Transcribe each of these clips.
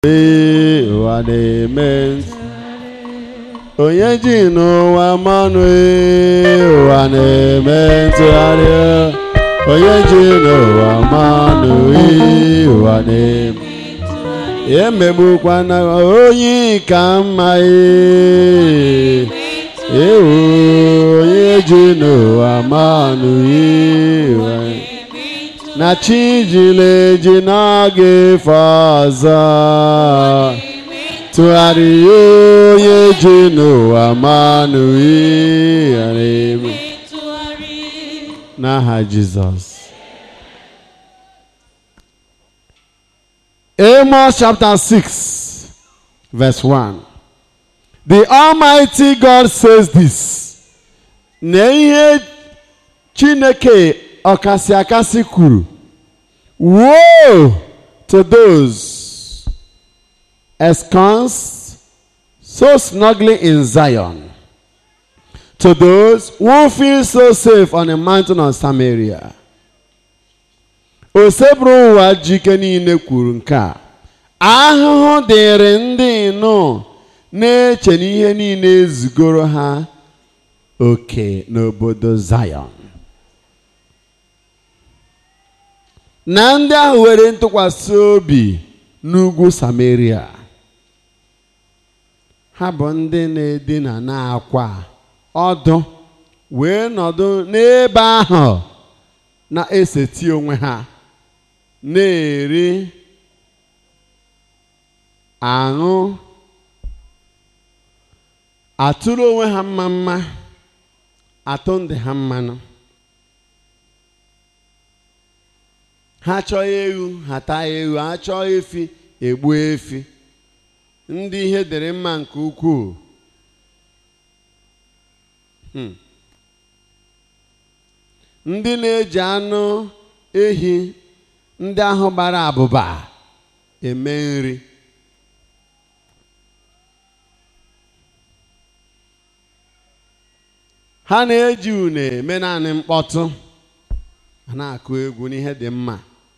ee ụwa na-eme ntụ onye ji n'ụwa mmanụ ee ụwa na-eme ntụgharị onye ji n'ụwa mmanụ ee ụwa na-eme emegbukwana onye ka mma ee ewu onye ji n'ụwa mmanụ ee ụwa na chi jiri eji n'oge efe ọzọ tụgharịa onye ji n'ụwa mmanụ ịghara eme n'aha jizọs Amos chapter 6 verse 1 The Almighty God says this na ihe Chineke ọkasị akasị kwuru woe to those ensconced so snugly in Zion to those who feel so safe on the mountain of Samaria oseburu ụwa jike niile kwuru nke a ahụhụ dịrị ndị nụ na-eche na ihe niile ezugoro ha oke n'obodo Zion na ndị ahụ were ntụkwasị obi n'ugwu Samaria ha bụ ndị na-edina n'akwa ọdụ wee nọdụ n'ebe ahụ na-eseti onwe ha na-eri aṅụ atụrụ onwe ha mma mma atụ ndị ha mmanụ ha chọọ ewu ha taa ewu ha chọọ efi egbuo efi ndị ihe dịrị mma nke ukwuu ndị na-eji anụ ehi ndị ahụ gbara abụba eme nri ha na-eji une eme naanị mkpọtụ a na-akụ egwu n'ihe dị mma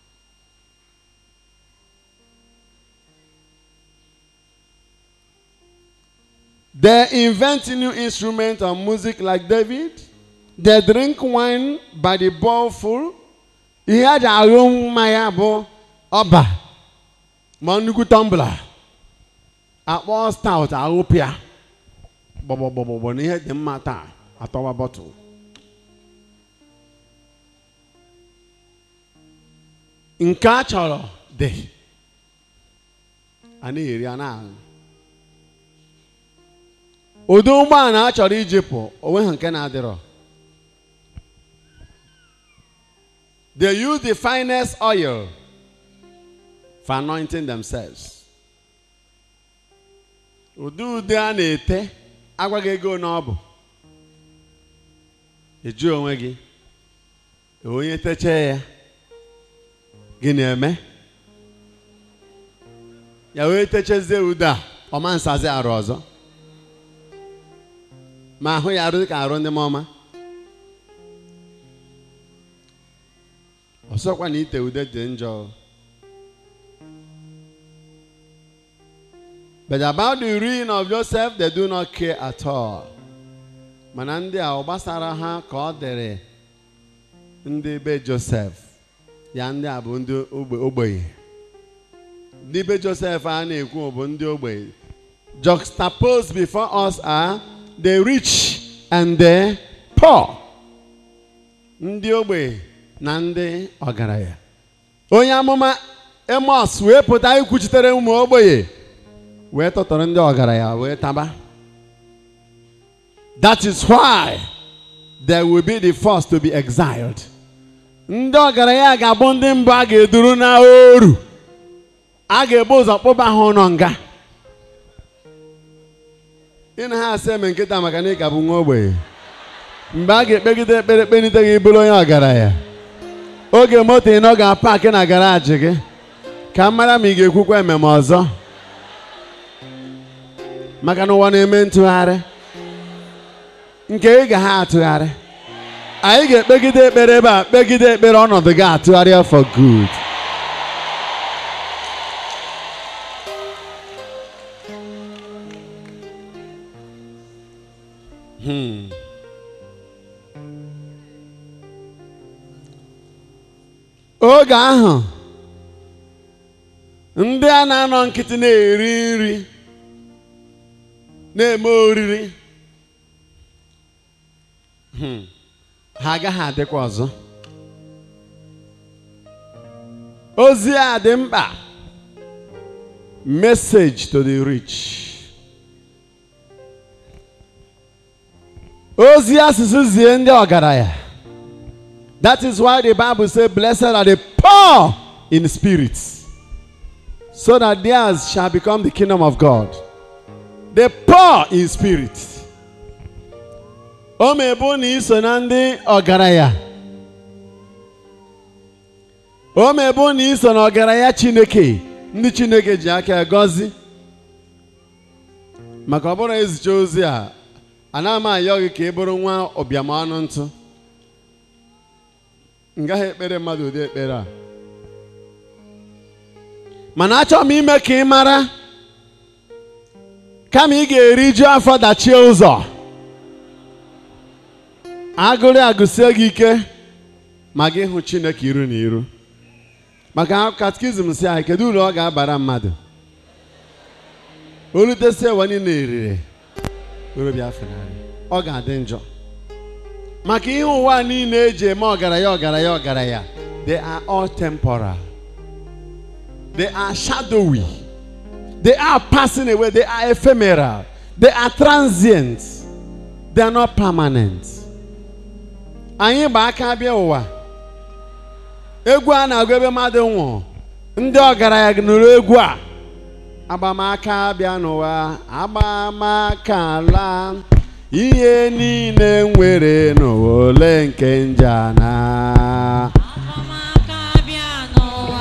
They invent new instruments of music like David. They drink wine by the bowlful. Ihe a ji aṅụ mmanya bụ ọba ma nnukwu tọmbla akpọ stout aghụpịa gbọgbọgbọgbọ na ihe dị mma taa atọwa bọtụl nke a chọrọ dị a na-eri a na-aṅụ ụdị ụgbọala a chọrọ ijipụ onwe ha nke na-adịrọ they use the finest oil for anointing themselves ụdị ude a na-ete agwaghị ego na ọ bụ eju onwe gị onye techee ya gị na-eme ya wee techezie ude a ọma nsazi arụ ọzọ ma ahụ ya arụ ka arụ ndị mọma ọsọkwa na ite ude dị njọ but about the ruin of Joseph they do not care at all mana ndị a ọ gbasara ha ka ọ dịrị ndị be Joseph ya ndị a bụ ndị ogbenye ndị be Joseph a na-ekwu bụ ndị ogbenye juxtaposed before us are the rich and the poor ndị ogbenye na ndị ọgaranya onye amụma Amos wee pụta ikwuchitere ụmụ ogbenye wee tọtọrọ ndị ọgaranya wee taba that is why they will be the first to be exiled ndị ọgaranya ga-abụ ndị mbụ a ga-eduru na oru a ga-ebu ụzọ kpụba ha ụlọ nga ị na ha asị eme nkịta maka na ị ka bụ nwa ogbenye mgbe a ga-ekpegide ekpere kpenite gị bụrụ onye ọgaranya oge moto ị nọ ga-apakị na garaji gị ka m mara ma ị ga-ekwukwa ememe ọzọ maka na ụwa na-eme ntụgharị nke ị ga ha atụgharị anyị ga-ekpegide ekpere ebe a kpegide ekpere ọnọdụ gị atụgharịa for good Hmm. oge ahụ ndị a na-anọ nkịtị na-eri nri na-eme oriri Hmm. ha agaghị adịkwa ọzọ ozi a dị mkpa message to the rich ozi asụsụ zie ndị ọgaranya that is why the bible say blessed are the poor in spirit so that theirs shall become the kingdom of god the poor in spirit o mebu na iso na ndị ọgaranya o mebu na iso na ọgaranya chineke ndị chineke ji aka gọzi maka ọ bụrụ ezicha ozi a anaghị m ayọ gị ka ị bụrụ nwa ụbịam ọnụ ntụ m gaghị ekpere mmadụ ụdị ekpere a mana achọrọ m ime ka ị mara kama ị ga-eriju afọ dachie ụzọ agụrụ agụsie gị ike ma gị hụ chineke iru na iru maka katikizm si anyị kedu uru ọ ga-abara mmadụ olutesi ụwa niile eriri orobịa fenarị ọ ga-adị njọ maka ihe ụwa niile eji eme ọgaranya ọgaranya ọgaranya they are all temporal they are shadowy they are passing away they are ephemeral they are transient they are not permanent anyị gba aka bịa ụwa egwu a na-agụ ebe mmadụ nwụrụ ndị ọgaranya nụrụ egwu a agbamaka bịa n'ụwa agbamaka ala ihe niile nwere n'ụwa ole nke njana Amaka bịa n'ụwa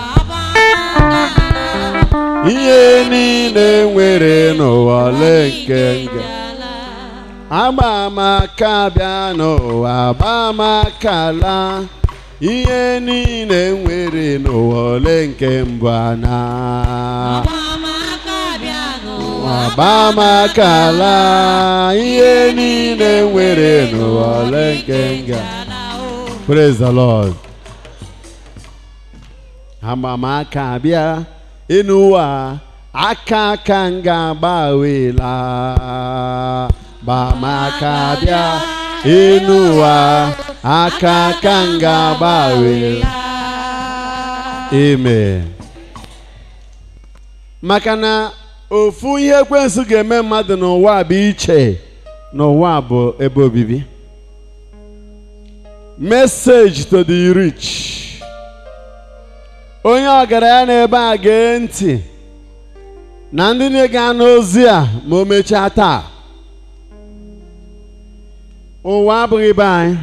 agbamaka ihe niile nwere n'ụwa ole nke nga njala. agbamaka bịa n'ụwa agbamaka ala ihe niile nwere n'ụwa ole nke mbụ ana Agbamaka bịa n'ụwa agbamaka ala ihe niile nwere n'ụwa ole nke nga njala o. praise the lord agbamaka bịa ịnụwa aka aka m ga-agbawela agbamaka bịa ịnụwa aka aka m ga-agbawela amen maka na ofu ihe ekwensu ga-eme mmadụ n'ụwa bụ iche n'ụwa bụ ebe obibi message to the rich onye ọgaranya n'ebe a gee ntị na ndị na-ege anụ ozi a ma o mechaa taa ụwa abụghị be anyị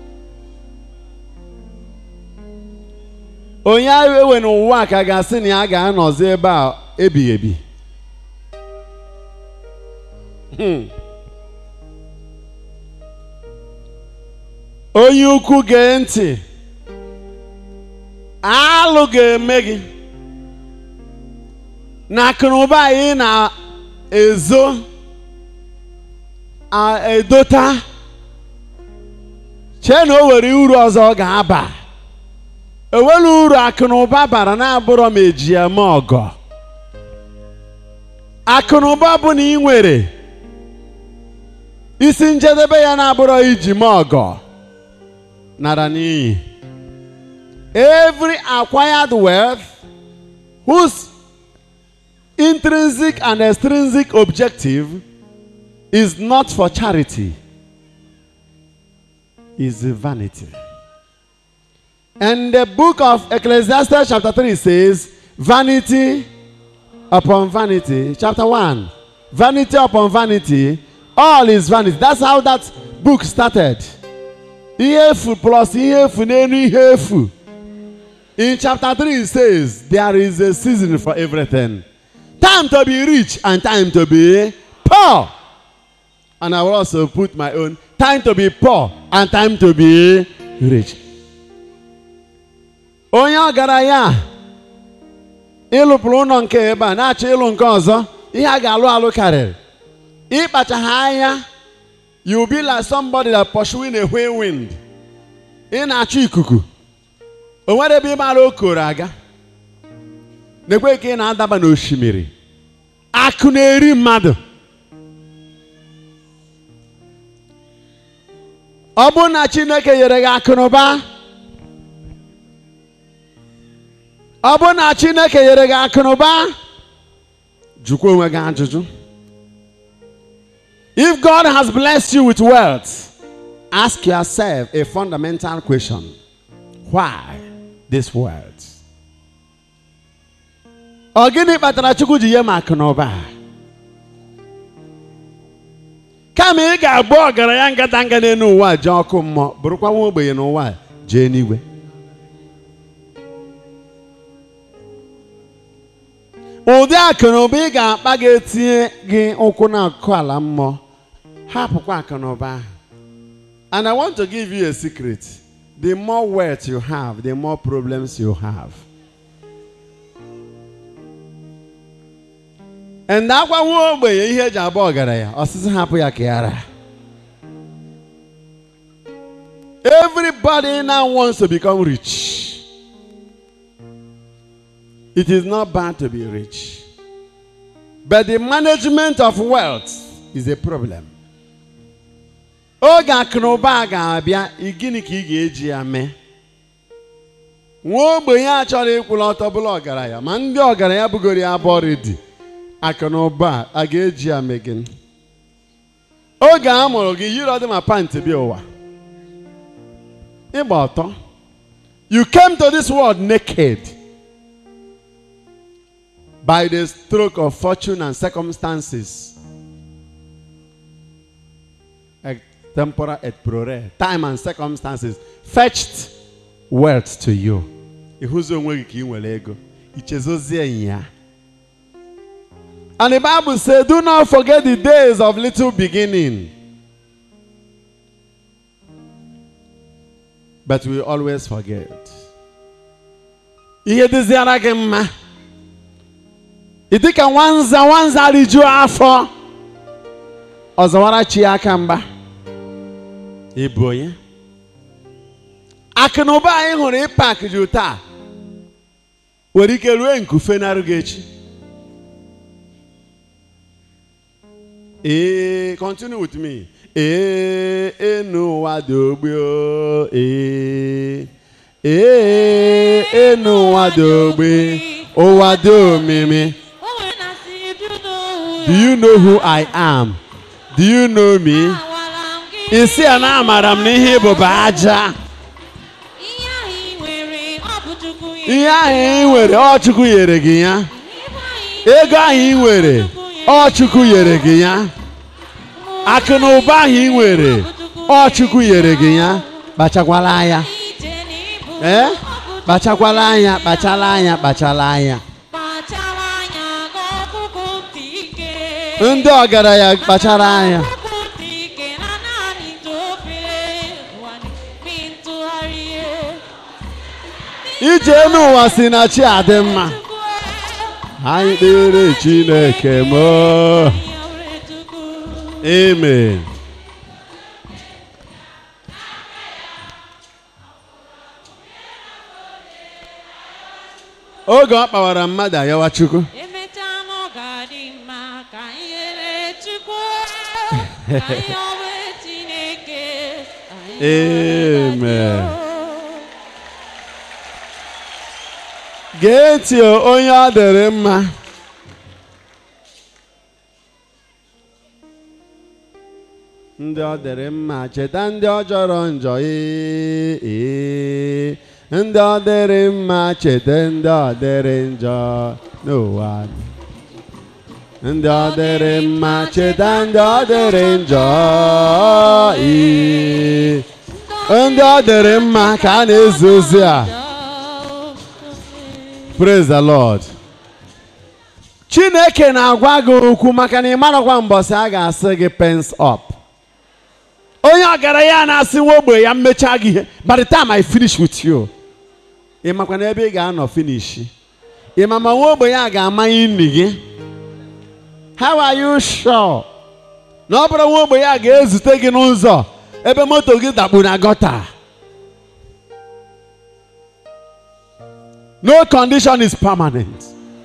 onye ahụ ewe n'ụwa ka ga-asị na ya ga-anọzi ebe a ebighị ebi Hmm. onye ukwu gee ntị alụ ga-eme gị na akụnụba anyị na-ezo a- edota chee na o were uru ọzọ ọ ga-aba ewelu uru akụnụba bara na-abụrọ m eji ya mee ọgọ akụnụba bụ na ị nwere isi njedebe ya na-abụrọ iji mee ọgọ nara n'iyi every acquired wealth whose intrinsic and extrinsic objective is not for charity is vanity. And the book of Ecclesiastes, chapter 3 says, Vanity upon vanity. Chapter 1, Vanity upon vanity. All is vanity. That's how that book started. Ihe efu plus ihe efu n'elu ihe efu. In chapter 3 it says, There is a season for everything. Time to be rich and time to be poor. And I will also put my own time to be poor and time to be rich. Onye ọgaranya ịlụpụrụ ụlọ nke ebe a na-achọ ịlụ nke ọzọ ihe a ga-alụ alụ karịrị ịkpachaghị anya you will be like somebody that pursuing a whirlwind ị na-achọ ikuku o nwere ebe ị mara okoro aga na-ekwe ka ị na-adaba n'osimiri akụ na-eri mmadụ ọ bụrụ na chineke nyere gị akụ na ụba ọ bụrụ na chineke nyere gị akụ na ụba jụkwa onwe gị ajụjụ if god has blessed you with wealth ask yourself a fundamental question why this wealth ọ gịnị kpatara chukwu ji nye m akụ na ụba kama ị ga-abụ ọgaranya ngadanga n'elu ụwa jee ọkụ mmụọ bụrụkwa nwa ogbenye n'ụwa jee n'igwe ụdị akụ na ụba ị ga-akpa ga-etinye gị ụkwụ n'akụkụ ala mmụọ hapụkwa akụ na ụba ahụ and i want to give you a secret the more wealth you have the more problems you have and agwa nwa ogbenye ihe eji abụ ọgaranya ọsịsị hapụ ya ka ya ra everybody now wants to become rich it is not bad to be rich but the management of wealth is a problem oge akụnụba ga-abịa ị gịnị ka ị ga-eji ya mee nwa ogbenye a chọrọ ịkwụla ọtọ bụla ọgaranya ma ndị ọgaranya bugoro ya abụọ redi akụnụba a ga-eji ya mee gịnị oge a mụrụ gị yiri ọdị ma pantị bịa ụwa ịgba ọtọ you came to this world naked by the stroke of fortune and circumstances et tempora et prore time and circumstances fetched wealth to you ịhụzi onwe gị ka ị nwere ego ichezozie ya and the bible say do not forget the days of little beginning but we always forget ihe dịziara gị mma ị dịka nwanza nwanza rijuo afọ ọzọwara chi ya aka mgba ịbụ onye akụ na ụba anyị hụrụ ịpak ju taa nwere ike rue nkufe narụ gị echi ee continue with me ee enu ụwa dị ogbe o ee ee enu ụwa dị ogbe ụwa dị omimi O nwere na si do know do you know who I am do you know me Agwara m gị isi a na amara m n'ihe ịbụba aja ihe ahụ ị nwere ọ bụ Chukwu nyere ihe ahụ ị nwere ọ Chukwu nyere gị ya Ibe anyị ego ahụ ị nwere ọ Chukwu nyere gị ya akụ na ụba ahụ ị nwere ọ Chukwu nyere gị ya kpachakwala anya ije n'ibu ee ọ bụ kpachakwala anya kpachala anya kpachala anya kpachara anya ka ọkụkụ ntị ike ndị ọgaranya kpachara anya ọkụkụ ntị ike na naanị ntụofere ụwa mi ntụgharị ije n'ụwa si na chi adị mma anyị kpere Chineke m amen oge ọ kpawara mmadụ ayawa Chukwu emechaa na ọ ga-adị mma ka anyị nyere Chukwu ka anyị ọwe Chineke anyị Amen. ọwe gee ntị o, onye ọ dịrị mma ndị ọ dịrị mma cheta ndị ọ jọrọ njọ ee ee. ndị ọ dịrị mma cheta ndị ọ dịrị njọ n'ụwa ndị ọ dịrị mma cheta ndị ọ dịrị njọ ee. ndị ọ dịrị mma ka a na-ezi ozi a praise the lord chineke na-agwa gị okwu maka na ị marakwa mbọsị a ga-asị gị pens up onye ọgaranya na-asị nwa ogbe ya mmechaa gị ihe by the time i finish with you ị makwa na ebe ị ga-anọ finish ị ma ma nwa ogbenye a ga-amanye nri gị how are you sure na ọ bụrụ nwa ogbenye a ga-ezute gị n'ụzọ ebe moto gị dakpu na gọta no condition is permanent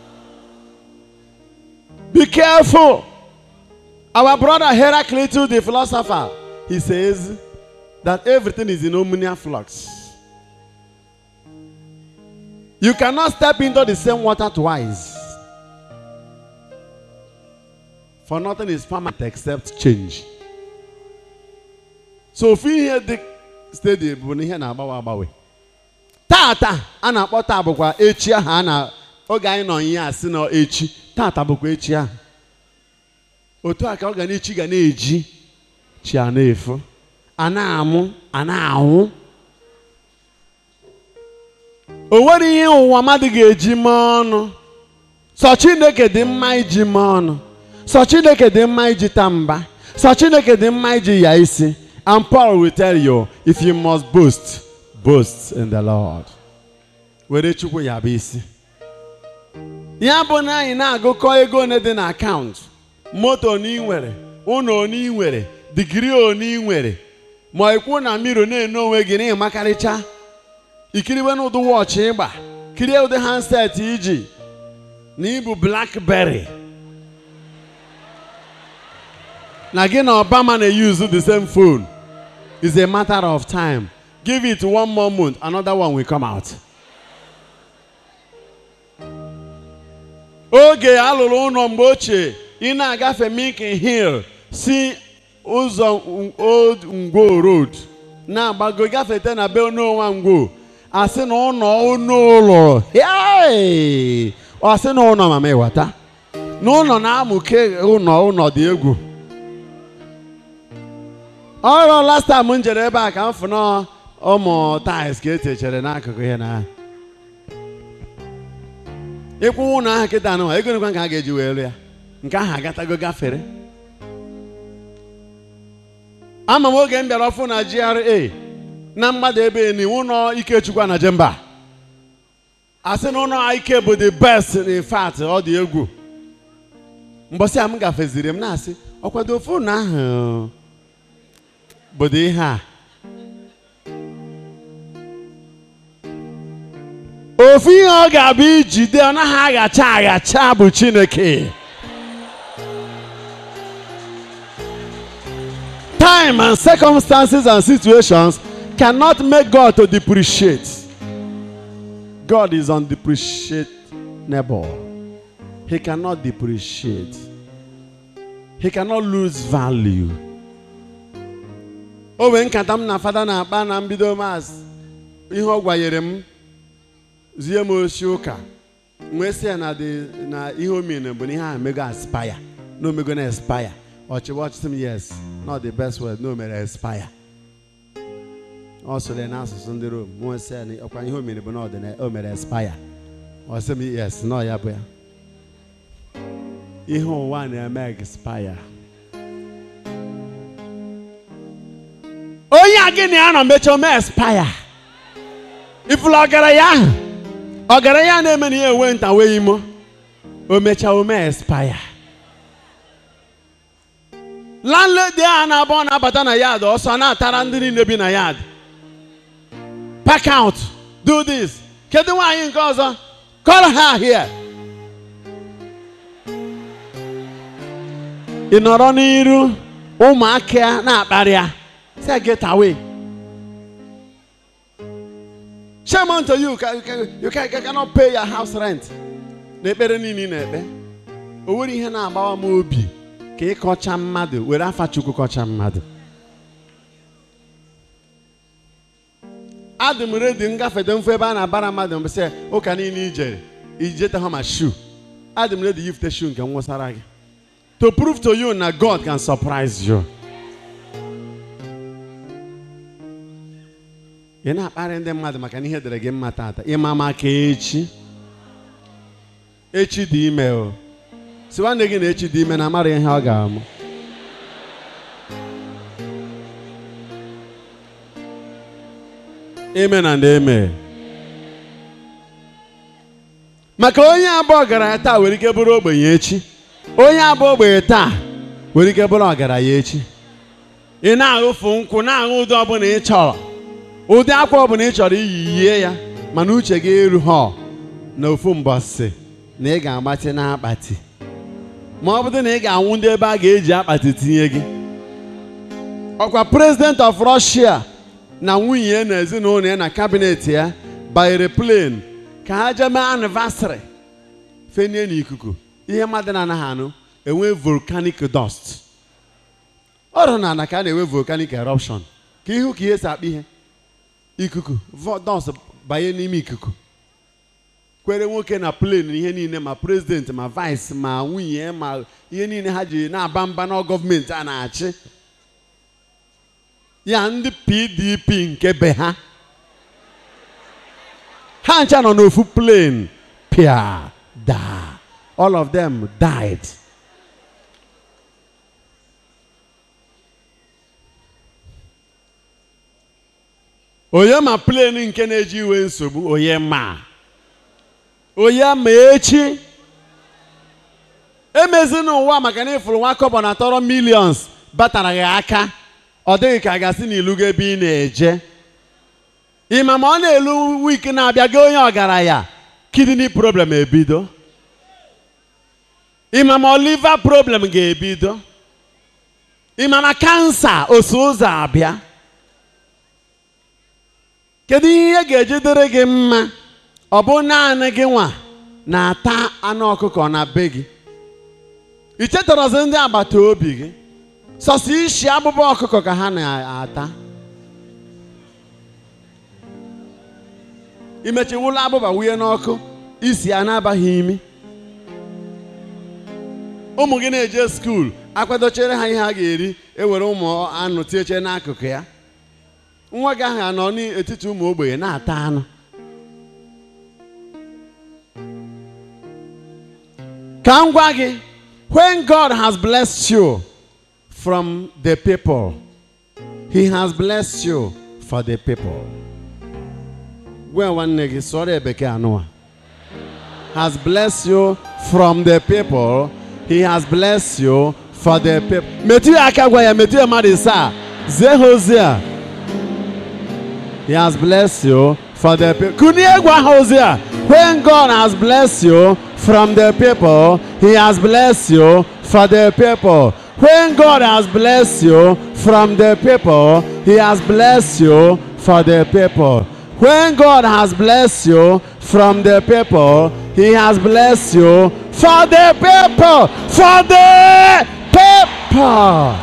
be careful our brother heraclitus the philosopher he says that everything is in omnia flux you cannot step into the same water twice for nothing is permanent except change so ofu ihe dị steady bụ na ihe na-agbanwe agbanwe tata a na-akpọ taa bụkwa echi ahụ a na oge anyị nọ ihe a sị na echi tata bụkwa echi ahụ otu a ka ọ ga na-echi ga na-eji chi a na-efu a na-amụ a na-anwụ o nwere ihe ụwa mmadụ ga-eji mee ọnụ sọ chineke dị mma iji mee ọnụ sọ chineke dị mma iji taa mba sọ chineke dị mma iji ya isi and paul will tell you if you must boast boast in the lord were chukwu ya bụ isi ya bụ na anyị na-agụkọ ego one dị na akaụntụ moto one ị nwere ụlọ one ị nwere digiri one ị nwere ma ikwu na mmiri na-ene onwe gị na ịmakarịcha ikiriwe n'ụdị wọchị ịgba kirie ụdị handset iji na ịbụ blackberry na gị na obama na-use the same phone is a matter of time give it one more month another one will come out oge alụrụ ụlọ mgbe ochie ị na-agafe Milton Hill si ụzọ old ngwo road na-agbago gafete na be ononwa ngwo asị na ụlọ ụlọ ụlọ hey! ọ sị na ụlọ mama ịwata na ụlọ na-amụke ụlọ ụlọ dị egwu ọrụ last time m jere ebe a ka m fụ na ụmụ tiles ka etechere n'akụkụ ihe na ịkwụ ụlọ ahụ kịta anụ ego nekwa nke a ga-eji wee ya nke ahụ agatago gafere ama m oge m bịara ọfụ na GRA na mgbada ebe ni ụlọ Ikechukwu na Jemba asị na ụlọ ike bụ the best in fact ọ dị egwu mbọsị a m gafeziri m na-asị ọkwado ofu ụlọ ahụ bụdo ihe a ofu ihe ọ ga-abụ ijide ọ naghị aghacha aghacha bụ Chineke time and circumstances and situations cannot make God to depreciate God is undepreciable he cannot depreciate he cannot lose value o nwee nkata m na fada na-akpa na mbido maasị ihe ọ gwanyere m zie m osi ụka nwee sị ya na dị na ihe omine bụ na ihe ahụ mego aspaya na omego na espaya ọchịwa ọchịsị m yes not the best word na o mere espaya ọ sụrụ n'asụsụ ndị rom nwee sị ya na ọkwa ihe omine bụ na ọdịna o mere espaya ọ sị m yes na ọ ya bụ ya ihe ụwa na-eme expire onye a gị na ya nọ mechaa ome expire ifụlụ ọgaranya ahụ ọgaranya na-eme na ihe enwe nta wee imo o mechaa ome expire landlady a na-abụ ọ na-abata na yard ọsọ na-atara ndị niile bi na yard pack out do this kedu nwaanyị nke ọzọ call her here ị nọrọ n'iru ụmụaka na-akparị ya say get away shame unto you ka- ka- you can, you cannot pay your house rent n'ekpere niile ị na-ekpe o nwere ihe na-agbawa m obi ka ịkọcha mmadụ were afa chukwu kọcha mmadụ adị m redi ngafede mfu ebe a na-abara mmadụ mbụ sị ụka niile ijere ijeta ha ma shu adị m redi yifte shu nke m wụsara gị to prove to you na God can surprise you ị na-akparị ndị mmadụ maka na ihe dere gị mma tata ịma maka echi echi dị ime o si nwanne gị na echi dị ime na amara ihe ọ ga-amụ ime na ndị eme maka onye abụọ ọgaranya taa nwere ike bụrụ ogbenye echi onye abụọ ogbenye taa nwere ike bụrụ ọgaranya echi ị na-aṅụfu nkwụ na-aṅụ ụdị ọbụla ị chọrọ ụdị akwa ọbụla ị chọrọ iyi yie ya mana uche gị eru ha na ofu mbọsị na ị ga-agbatị n'akpati ma ọ bụrụ na ị ga-anwụ ndị ebe a ga-eji akpati tinye gị ọkwa president of Russia na nwunye ya na ezinụlọ ya na kabinet ya banyere plane ka ha jee mee anniversary fenie n'ikuku ihe mmadụ na-anaghị anụ enwe volcanic dust ọrụ na ana ka a na-enwe volcanic eruption ka ihu ka ihe si akpa ihe ikuku vo- dust banye n'ime ikuku kwere nwoke na plane ihe niile ma president ma vice ma nwunye ma ihe niile ha ji na-aba mba na gọọmenti a na-achị ya ndị pdp nke be ha ha ncha nọ n'ofu plane pịa daa all of them died onye ma plane nke na-eji iwe nsogbu onye ma onye ma echi emezi n'ụwa maka na ịfụrụ nwa kọbọ na tọrọ millions batara gị aka ọ dịghị ka a ga-asị na ilu gị ebe ị na-eje ịma ma ọ na-elu wiki na-abịa gị onye ọgaranya kidney problem ebido ịma ma liver problem ga-ebido ịma ma kansa osu ụzọ abịa kedu ihe ga-eji dịrị gị mma ọ bụ naanị gị nwa na-ata anụ ọkụkọ na be gị i chetarazi ndị agbata obi gị sọsọ isi abụba ọkụkọ ka ha na-ata imechiwụla abụba wunye n'ọkụ isi ya na-abaghị imi ụmụ gị na-eje skuul akwadochere ha ihe ha ga-eri ewere ụmụ anụ tinyechere n'akụkụ ya nwa gị ahụ anọ n'etiti ụmụ ogbenye na-ata anụ ka m gwa gị when God has blessed you from the people he has blessed you for the people gwa nwanne gị sụọrọ bekee anụwa has blessed you from the people he has blessed you for the people metụ ya aka gwa ya metụ ya mmadụ ise a zie ha ozi a he has blessed you for the people kunie gwa ha ozi a when God has blessed you from the people he has blessed you for the people when God has blessed you from the people he has blessed you for the people when God has blessed you from the people, He has blessed you for the people. For the people.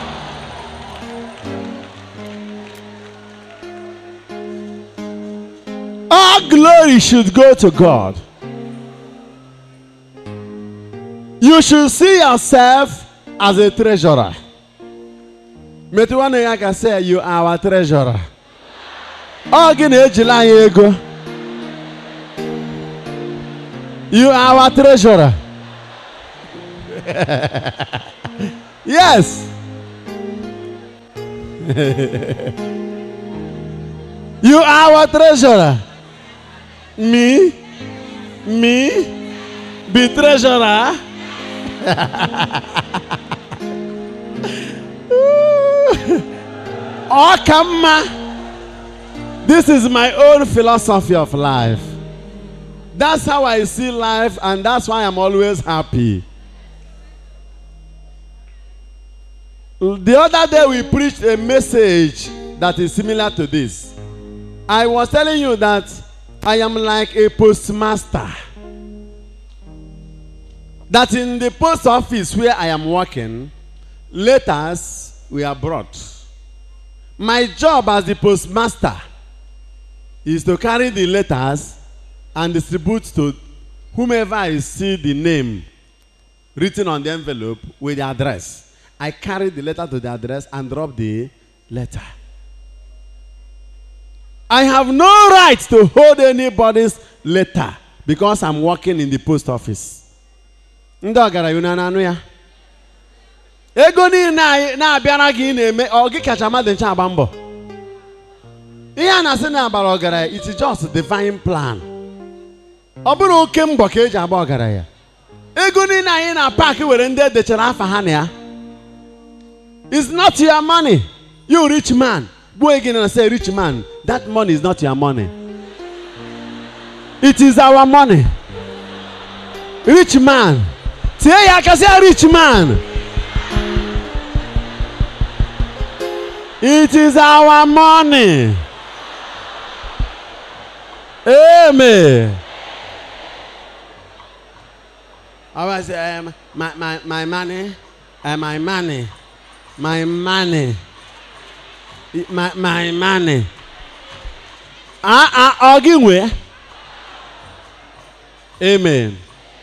All glory should go to God. You should see yourself as a treasurer. Metụ nwanne ya ka say you are our treasurer. ọ gị na-ejila anyị ego you are our treasurer yes you are our treasurer me me be treasurer ọ ka mma This is my own philosophy of life. That's how I see life, and that's why I'm always happy. The other day, we preached a message that is similar to this. I was telling you that I am like a postmaster. That in the post office where I am working, letters were brought. My job as the postmaster is to carry the letters and distribute to whomever I see the name written on the envelope with the address. I carry the letter to the address and drop the letter. I have no right to hold anybody's letter because I'm working in the post office. Ndị ọgaranya na anụ ya. Ego niile anyị na-abịara gị na-eme ọ gị kacha mmadụ nche agba mbọ. ihe a na-asị na agbara ọgaranya it's just divine plan ọ bụrụ oke mbọ ka eji agba ọgaranya ego niile anyị na paakị were ndị edechara afa ha na ya It's not your money. You rich man. Go again and say, rich man, that money is not your money. It is our money. Rich man. Say, I can say, rich man. It is our money. Amen. I was um, my, my, my money, uh, my money, my money, my, my money. Ah, ah, ọ gị nwee? Amen.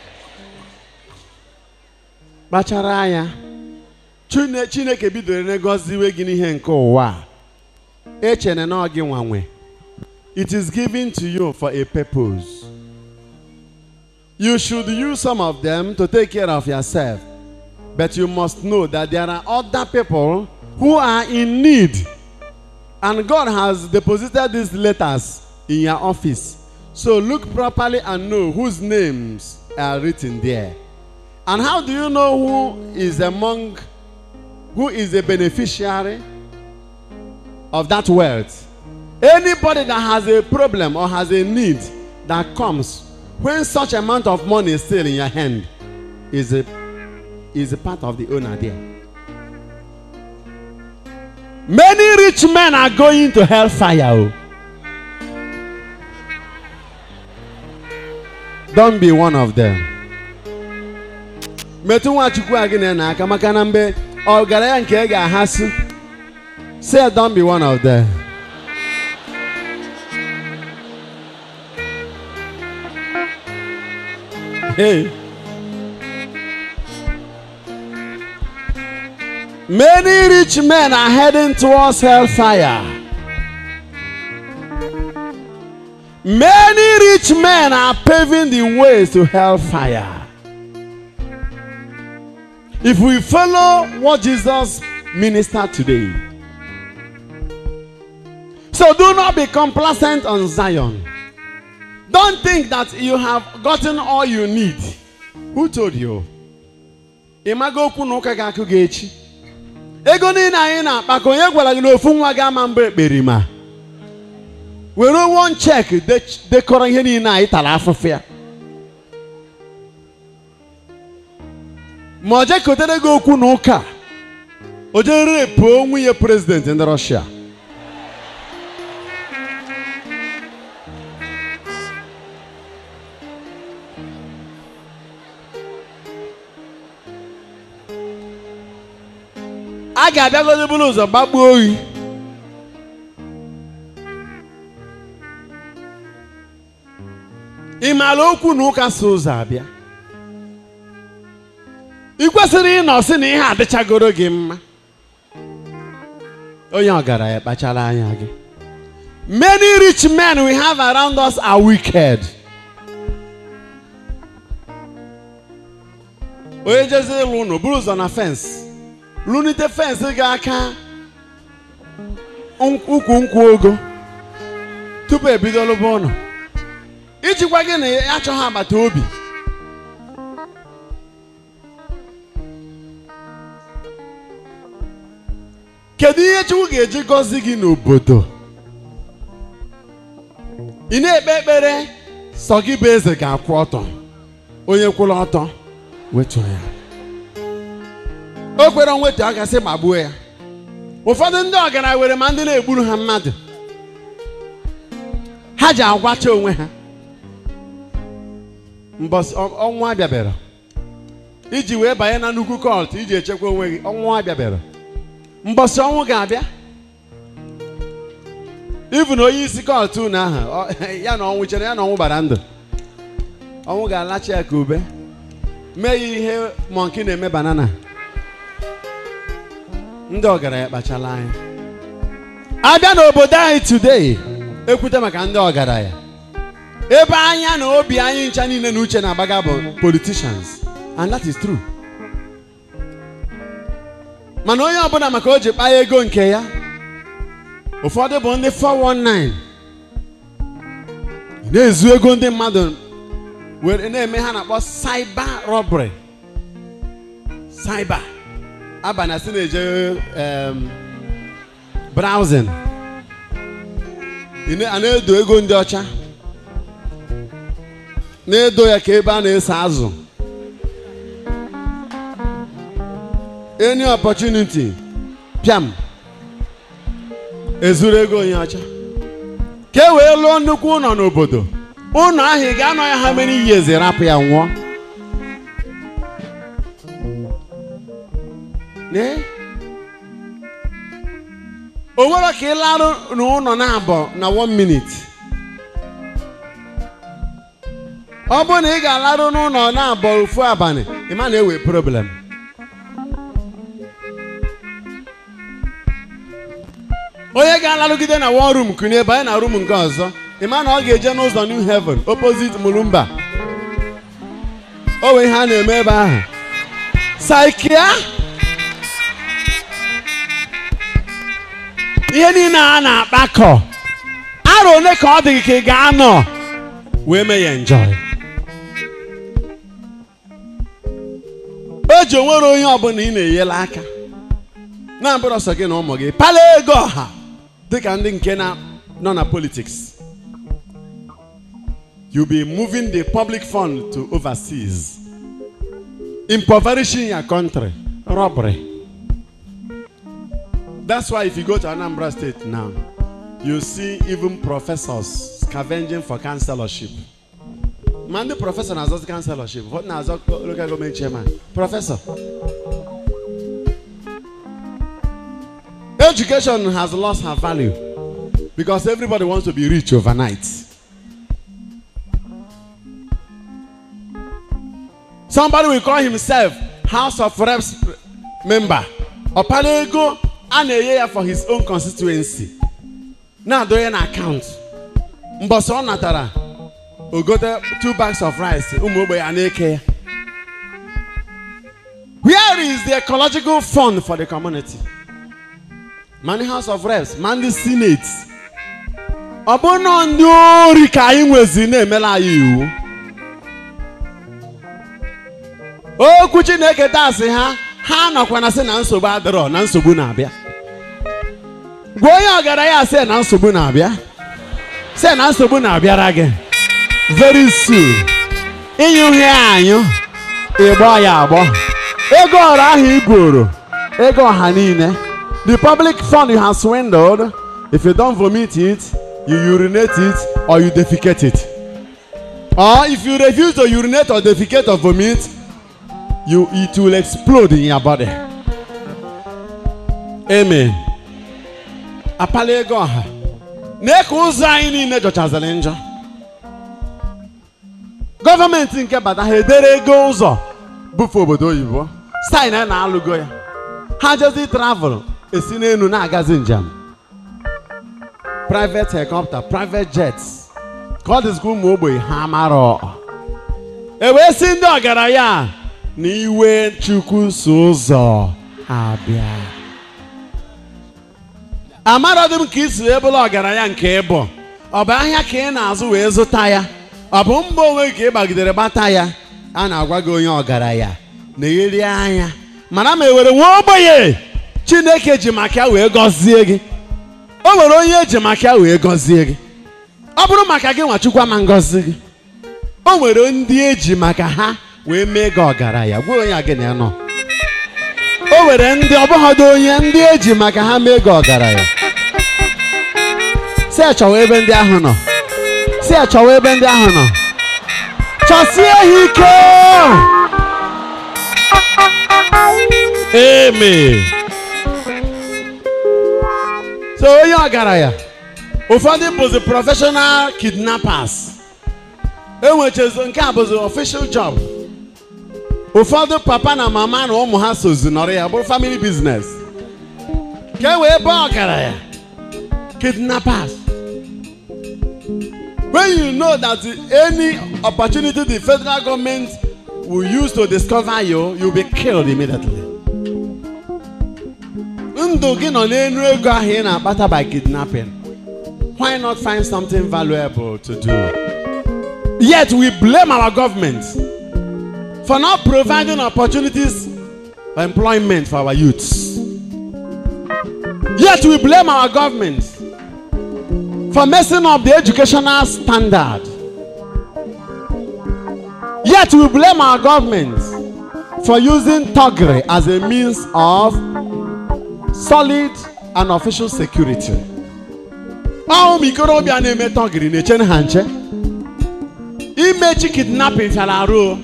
Kpachara anya. Chine- Chineke bidoro n'egoziwe gị n'ihe nke ụwa a. Echene na ọ gị nwanwe. It is given to you for a purpose. You should use some of them to take care of yourself. But you must know that there are other people who are in need. And God has deposited these letters in your office. So look properly and know whose names are written there. And how do you know who is among, who is a beneficiary of that wealth? Anybody that has a problem or has a need that comes when such amount of money is still in your hand is a, is a part of the owner there. Many rich men are going to hellfire. oh. Don't be one of them. metụ nwachukwu a gị na n'aka maka na mgbe ọgaranya nke ị ga-ahasụ say don't be one of them. Hey. Many rich men are heading towards hellfire. Many rich men are paving the ways to hellfire. If we follow what Jesus ministered today, so do not be complacent on Zion. Don't think that you have gotten all you need. Who told you? Ịmago okwu na ụka ga-akụ gị echi. Ego niile anyị na-akpa ka onye gwara gị na ofu nwa gị ama mba ekperima. Were one check de- dekọrọ ihe niile anyị tara afụfụ ya. Ma o je kotere gị okwu na ụka. O je repuo nwunye prezident ndị Rọshia. a ga-abịagodo bụrụ ụzọ gbagbuo oyi ị maara okwu na ụka so ụzọ abịa ị kwesịrị ịnọ sị na ihe adịchagoro gị mma onye ọgaranya kpachara anya gị many rich men we have around us are wicked onye jezi ịlụ ụnụ buru ụzọ na fensị lunite fensị gị aka nk- ukwu nkwụ ogo tupu ebido lụba ụlọ ijikwa gị na ya achọghị agbata obi kedu ihe chukwu ga-eji gọzi gị n'obodo ị na-ekpe ekpere sọ gị bụ eze ga-akwụ ọtọ onye kwụrụ ọtọ wetuo ya o kwere onwetu a gasị gbagbuo ya ụfọdụ ndị ọgaranya were ma ndị na-egburu ha mmadụ ha ji agwacha onwe ha mbọsị ọ- ọnwụ abịabịara iji wee banye na nnukwu kọlt iji echekwa onwe gị ọnwụ abịabịara mbọsị ọnwụ ga-abịa ibu na onye isi kọlt unu ahụ ọ- ya na ọnwụ chere ya na ọnwụ gbara ndụ ọnwụ ga-alacha ya ka ube mee ya ihe mọnki na-eme banana ndị ọgaranya kpachala anya abịa n'obodo anyị today ekwute maka ndị ọgaranya ebe anya na obi anyị ncha niile na uche na-agbaga bụ politicians and that is true mana onye ọbụla maka o ji kpaa ego nke ya ụfọdụ bụ ndị 419 na-ezu ego ndị mmadụ were na-eme ha na-akpọ cyber robbery cyber abalị asị na-eje em, browsing Ị na- a na-edo ego ndị ọcha na-edo ya ka ebe a na-ese azụ any opportunity pịam ezuru ego onye ọcha ka e wee lụọ nnukwu ụlọ n'obodo ụlọ ahụ ị ga-anọ ya ha mere iyi eze rapụ ya nwụọ Nee. o nwere ka ị larụ n'ụlọ na-abọ na one minute ọ bụrụ na ị ga-alarụ n'ụlọ na-abọ ofu abalị ị ma na-ewe problem onye ga-alarụgide na one room kụnye banye na room nke ọzọ ị ma na ọ ga-eje n'ụzọ new heaven opposite mulumba o nwee ihe a na-eme ebe ahụ saikia ihe niile a na-akpakọ arọ ole ka ọ dị gị ka ị ga-anọ wee mee ya enjoy o ji onwere onye ọbụla ị na-enyela aka na-abụrụ ọsọ gị na ụmụ gị pala ego ọha dịka ndị nke na nọ na politics you be moving the public fund to overseas impoverishing your country robbery that's why if you go to anambra state now you see even professors scavenging for councillorship ma ndị prọfesọ na-azọzi councillorship ụfọdụ na-azọ local government chairman prọfesọ Education has lost her value because everybody wants to be rich overnight. Somebody will call himself House of Reps member. Ọpara ego a na-enye ya for his own constituency. Na-adọnye na account. Mbọsị ọ natara o gote two bags of rice ụmụ ogbe ya na-eke ya. Where is the ecological fund for the community? ma ndị house of reps ma ndị senate ọ bụ nọ ndị ori ka anyị nwezi na-emela anyị iwu okwu chineke dasị ha ha nọkwa na sị na nsogbu adịrọ na nsogbu na-abịa gwa onye ọgaranya sị na nsogbu na-abịa sị na nsogbu na-abịara gị very soon ịnyụ ihe anyụ ịgbọ ya agbọ ego ọrụ ahụ i buru ego ọha niile The public fund you have swindled, if you don't vomit it, you urinate it or you defecate it. Or if you refuse to urinate or defecate or vomit, you it will explode in your body. Amen. Apala ego ọha. Nee ka ụzọ anyị niile jọchaziri njọ. Gọọmenti nke bata ha edere ego ụzọ bufe obodo oyibo. Stein a na-alụgo ya. Ha jezi travel esi n'elu na-agazi njem private helicopter private jets ka ọ dịzikwa ụmụ ogbenye ha mara e wee si ndị ọgaranya na iwe chukwu so ụzọ abịa amarodị m ka isi wee bụrụ ọgaranya nke ịbụ ọ bụ ahịa ka ị na-azụ wee zụta ya ọ bụ mba onwe ka ị gbagidere gbata ya a na-agwa gị onye ọgaranya na-egheri anya mana ma ewere nwa ogbenye chineke ji maka ya wee gọzie gị o nwere onye eji maka ya wee gọzie gị ọ bụrụ maka gị nwachukwu ama ngọzi gị o nwere ndị eji maka ha wee mee gị ọgaranya gwa onye a gị na ya nọ o nwere ndị ọbụghọdụ onye ndị eji maka ha mee gị ọgaranya si achọwa ebe ndị ahụ nọ si achọwa ebe ndị ahụ nọ chọsie ha ike amen so onye ọgaranya ụfọdụ bụzi professional kidnappers enwechezo nke a bụzi official job ụfọdụ papa na mama na ụmụ ha sozi nọrọ ya bụrụ family business ka e wee baa ọgaranya kidnappers when you know that any opportunity the federal government will use to discover you you'll be killed immediately ndụ gị nọ n'elu ego ahụ ị na-akpata by kidnapping why not find something valuable to do yet we blame our government for not providing opportunities employment for our youths. Yet we blame our government for messing up the educational standard. Yet we blame our government for using thuggery as a means of solid and official security. Ọ ụmụ ikorobịa na-eme thuggery na-eche ha nche. Imechi kidnapping fịara arụ o.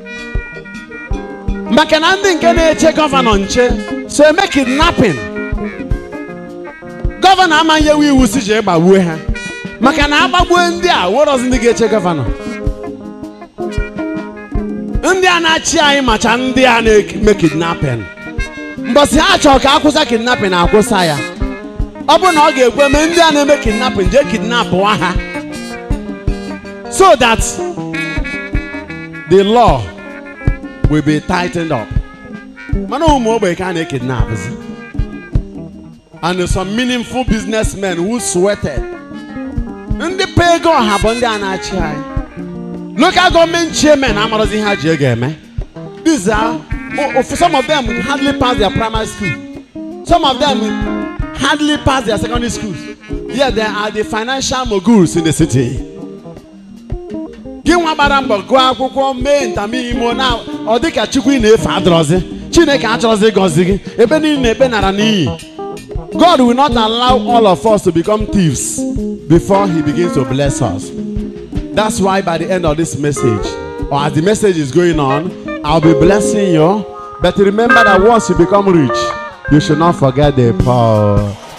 maka na ndị nke na-eche gọvanọ nche so eme kidnapping gọvanọ amaghị ewu iwu si jee gbagbuo ha maka na agbagbuo ndị a werọzi ndị ga-eche gọvanọ ndị a na-achị anyị macha ndị a na-eme kidnapping mbọsị ha chọrọ ka akwụsa kidnapping akwụsa ya ọ bụrụ na ọ ga-ekwe mee ndị a na-eme kidnapping jee kidnapụwa ha so that the law will be tightened up. mana ụmụ ogbenye ka a na-ekidnapụzi and some meaningful businessmen who sweated ndị pe ego ọha bụ ndị a na-achị anyị local government chairmen amarozi ihe ha ji ego eme these are o- o- some of them hardly pass their primary school some of them hardly pass their secondary schools yet they are the financial moguls in the city gị nwa gbara mbọ gụọ akwụkwọ mee ntamimo na ọ dịka chukwu ị na-efe adọrọzi chineke achọrọzi ịgọzi gị ebe niile na-ekpe nara n'iyi god will not allow all of us to become thieves before he begins to bless us that's why by the end of this message or as the message is going on i'll be blessing you but remember that once you become rich you should not forget the poor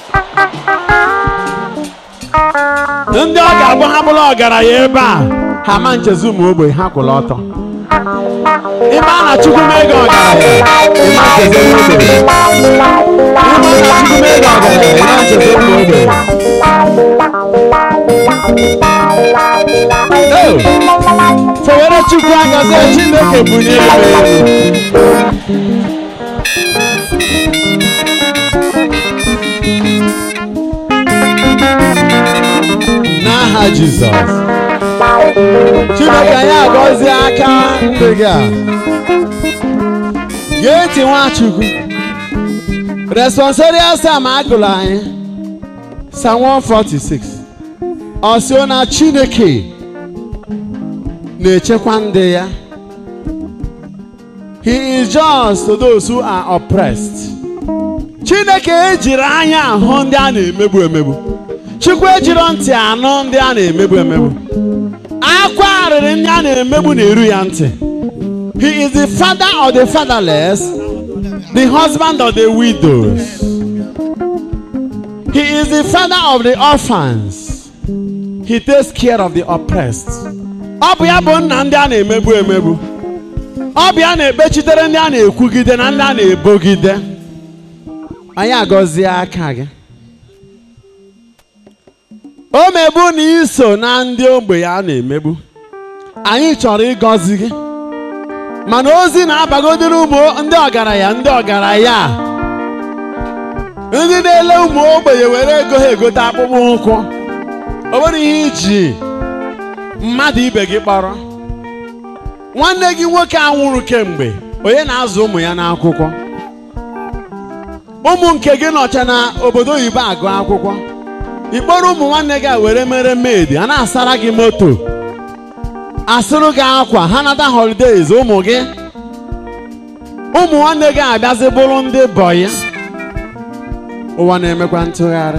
ndị ọ ga-abụ ha bụrụ ọgaranya ebe a ha ma nchezi ụmụ ogbenye ha kwụrụ ọtọ ịma na chukwu mee gị ọgaranya ịma nchezi ụmụ ogbenye ịma na chukwu mee gị ọgaranya ịma nchezi ụmụ ogbenye Ee, fewere chukwu aka sị chineke bunye elu elu n'aha jizọs chineke anyị agọzie aka ndị gị a gee ntị nwachukwu responsorial sam agụrụ anyị sam 146 ọ sị na chineke na-echekwa ndị ya he is just to those who are oppressed chineke ejiri anya ahụ ndị a na-emegbu emegbu chukwu ejiri ntị anụ ndị a na-emegbu emegbu akwa arịrị ndị a na-emegbu na-eru ya ntị he is the father of the fatherless the husband of the widows he is the father of the orphans he takes care of the oppressed ọ bụ ya bụ nna ndị a na-emegbu emegbu ọ bụ ya na-ekpechitere ndị a na-ekwugide na ndị a na-ebogide anyị agọzie aka gị o megbu na iso na ndị ogbenye a na-emegbu anyị chọrọ ịgọzi gị mana ozi na-abagodiri ụmụ ndị ọgaranya ndị ọgaranya a. ndị na-ele ụmụ ogbenye were ego ha egote akpụkpọ ụkwụ o nwere ihe iji mmadụ ibe gị kpọrọ nwanne gị nwoke a nwụrụ kemgbe onye na-azụ ụmụ ya n'akwụkwọ ụmụ nke gị nọcha na obodo oyibo agụ akwụkwọ ikpọrọ ụmụ nwanne gị a were mere maid a na-asara gị moto asụrụ gị akwa ha nata holidays ụmụ gị ụmụ nwanne gị abịazi bụrụ ndị bọyị ụwa na-emekwa ntụgharị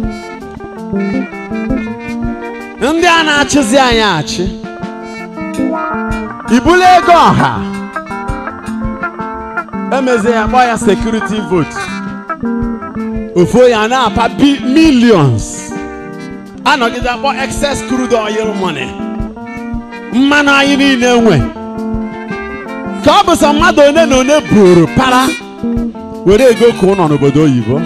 ndị a na-achịzi anyị achị ibulu ego ọha emezie ya kpọọ ya security vote ofu ya na-apa bi millions anọgide akpọ excess crude oil money mmanụ anyị niile nwe ka ọ bụ sọ mmadụ one na one buru para were ego ka ụnọ n'obodo oyibo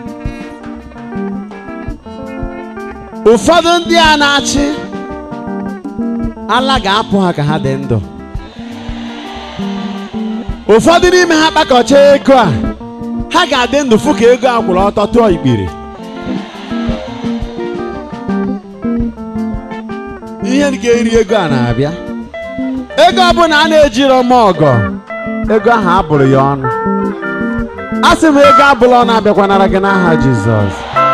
ụfọdụ ndị a na-achị ala ga-apụ ha ka ha dị ndụ ụfọdụ n'ime ha kpakọcha ego a ha ga-adị ndụ fụ ka ego a kwụrụ ọtọ tụọ ikpiri ihe ga-eri ego a na-abịa ego ọbụla a na-ejiro m ọgọ ego ahụ abụrụ ya ọnụ asị m ego abụla ọ na-abịakwanara gị n'aha jizọs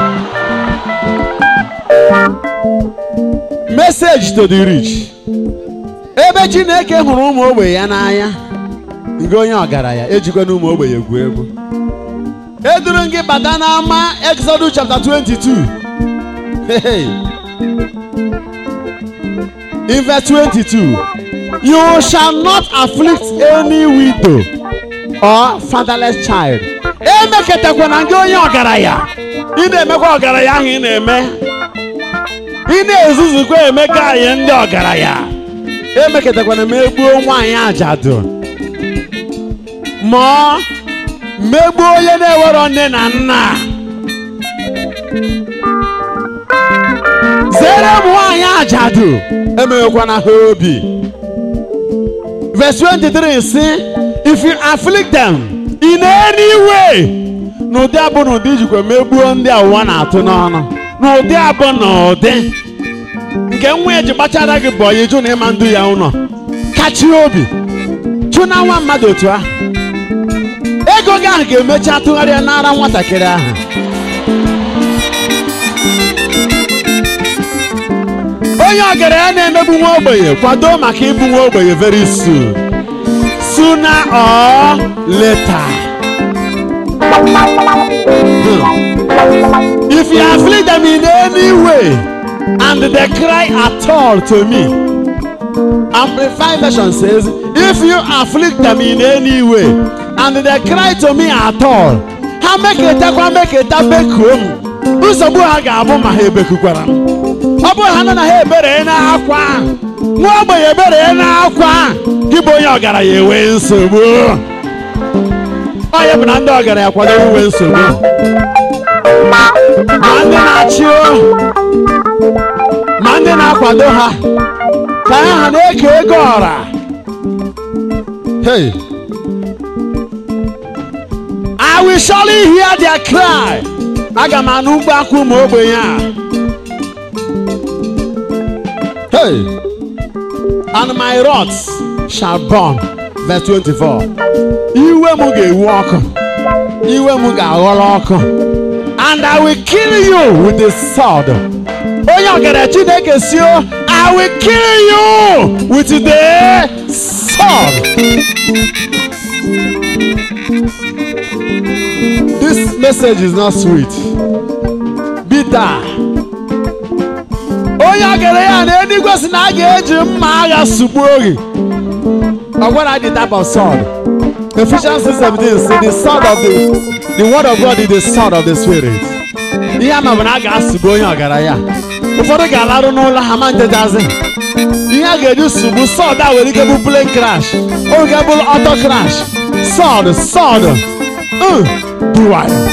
message to the rich ebe chineke hụrụ ụmụ ogbenye ya n'anya nke onye ọgaranya ejikwana ụmụ ogbenye egwu egwu eduru m gị bata n'ama exodus chapter 22 Hey. in verse 22 you shall not afflict any widow or fatherless child emeketakwana gị onye ọgaranya ị na-emekwa ọgaranya ahụ ị na-eme ị na-ezuzukwa emeka anyị ndị ọgaranya emeketakwana m egbuo nwaanyị ajadu ma ọ megbuo onye na-ewero nne na nna zere m nwaanyị ajadu emeghekwana ha obi verse 23 si if you afflict them in any way n'ụdị abụ n'ụdị ijikwa megbuo ndị a ụwa na-atụ n'ọnụ n'ụdị abụ na ụdị nke nwa ya ji gbachara gị bụ ọyị jụ na ịma ndụ ya ụlọ kachi obi chụ na nwa mmadụ otu ahụ ego gị ahụ ga-emecha tụgharịa n'ara nwatakịrị ahụ onye ọgaranya na-emegbu nwa ogbenye kwado maka ịbụ nwa ogbenye very soon sooner or later if you afflict them in any way and they cry at all to me amplified version says if you afflict them in any way and they cry to me at all ha meketakwa meketa bekuo m nsogbu ha ga-abụ ma ha ebekukwara m ọ bụrụ ha nọ na ha ebere n'akwa nwa ogbenye ebere n'akwa gị bụ onye ọgaranya enwe nsogbu onye bụ na ndị ọgaranya kwadoro inwe nsogbu ma ndị na-achị o ma ndị na-akwado ha ka ha na-eke ego ọra hey I will surely hear their cry aga m anụ mkpu akwa ụmụ ogbenye a Hey, and my rods shall burn. Verse 24. Iwe m ga-ewu ọkụ. Iwe m ga-aghọrọ ọkụ. And I will kill you with the sword. Onye ọgara Chineke si o, I will kill you with the sword. This message is not sweet. Bitter. onye ọgara ya na eluigwe si na a ga-eji mma agha sugbuo gị ọ gwara the type of sword Ephesians 6:17 say the sword of the the word of God is the sword of the spirit ihe ama bụ na a ga-asụgbu onye ọgaranya ụfọdụ ga-alarụ n'ụlọ ha ma ntechazi ihe a ga-eji sugbu sword a nwere ike bụ plane crash o nwere ike bụ auto crash sword sword uh, duwayo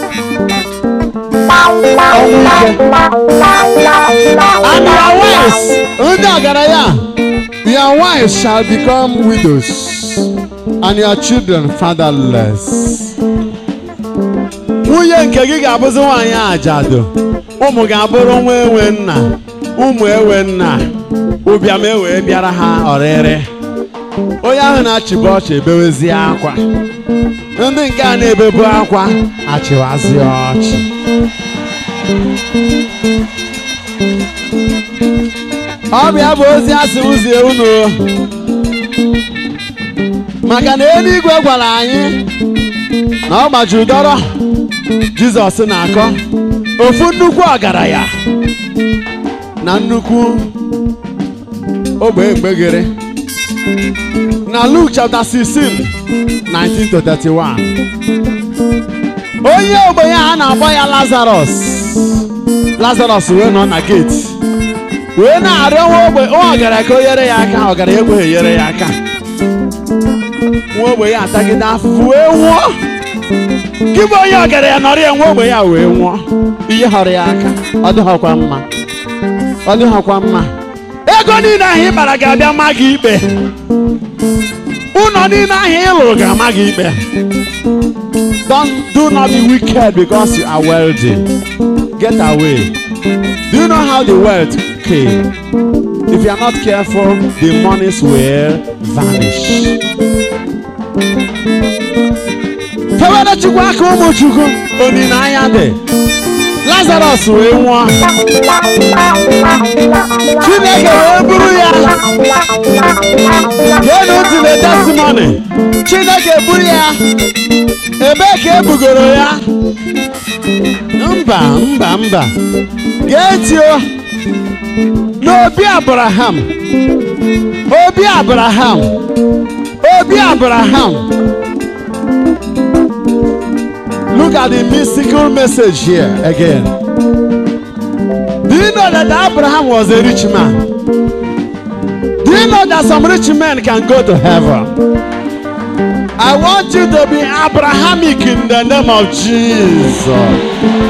ọnwụ ike And your wives, ndị ọgaranya, your wives shall become widows, and your children fatherless. Nwunye nke gị ga-abụzi nwaanyị ajadu, ụmụ ga-abụrụ nwa enwe nna, ụmụ enwe nna, ụbịam ewee bịara ha ọrịrị. Onye ahụ na-achịbụ ọchị ebewezie akwa. Ndị nke a na-ebebu akwa achịwazi ọchị. ọbịa bụ ozi asị ụzie unu maka na eluigwe gwara anyị na ọ gbajuru dọrọ jizọs na-akọ ofu nnukwu ọgaranya na nnukwu ogbe mgbegere na Luke chapter 16 19 to 31 onye ogbenye a na-akpọ ya Lazarus Lazarus wee nọ na gate wee na-arịọ nwa ogbe nwa ọgaranya ka o nyere ya aka ọgaranya ekweghị enyere ya aka nwa ogbe ya atagide afụfụ wee nwụọ gị bụ onye ọgaranya nọrọ ya nwa ogbe ya wee nwụọ ihe họrọ ya aka ọ dịghọkwa mma ọ dịghọkwa mma ego niile ahụ ị bara ga-abịa ma gị ikpe ụlọ niile ahụ ị lụrụ ga-ama gị ikpe Don't do not be wicked because you are wealthy. Get away. Do you know how the wealth came? If you are not careful, the monies will vanish. fewere chukwu aka ụmụ chukwu olileanya dị lazarus wee nwụọ chineke wee buru ya geenụ ntị na testimony chineke buru ya ebee ka ebugoro ya mba mba mba gee ntị o n'obi abraham obi abraham obi abraham look at the mystical message here again do you know that abraham was a rich man do you know that some rich men can go to heaven i want you to be abrahamic in the name of jesus